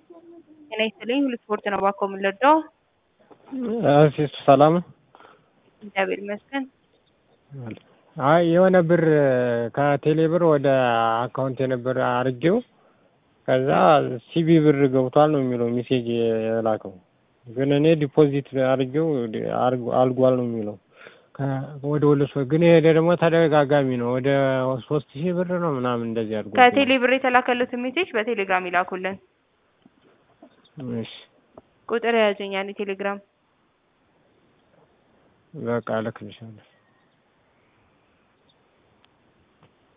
ጤና ይስጥልኝ ሁሉ ስፖርት ነው እባክዎ ምን ልርዳዎ? እሺ ሰላም ነው? እግዚአብሔር ይመስገን። አይ የሆነ ብር ከቴሌ ብር ወደ አካውንቴ ነበር አርጌው ከዛ ሲቢ ብር ገብቷል ነው የሚለው ሜሴጅ የላከው ግን እኔ ዲፖዚት አርጌው አልጓል ነው የሚለው ወደ ሁሉ ሰው ግን ይሄ ደግሞ ተደጋጋሚ ነው ወደ ሶስት ሺህ ብር ነው ምናምን እንደዚህ አድርጎ ከቴሌ ብር የተላከሉትን ሜሴጅ በቴሌግራም ይላኩልን። እሺ ቁጥር የያዙኝ ያን ቴሌግራም በቃ እልክልሻለሁ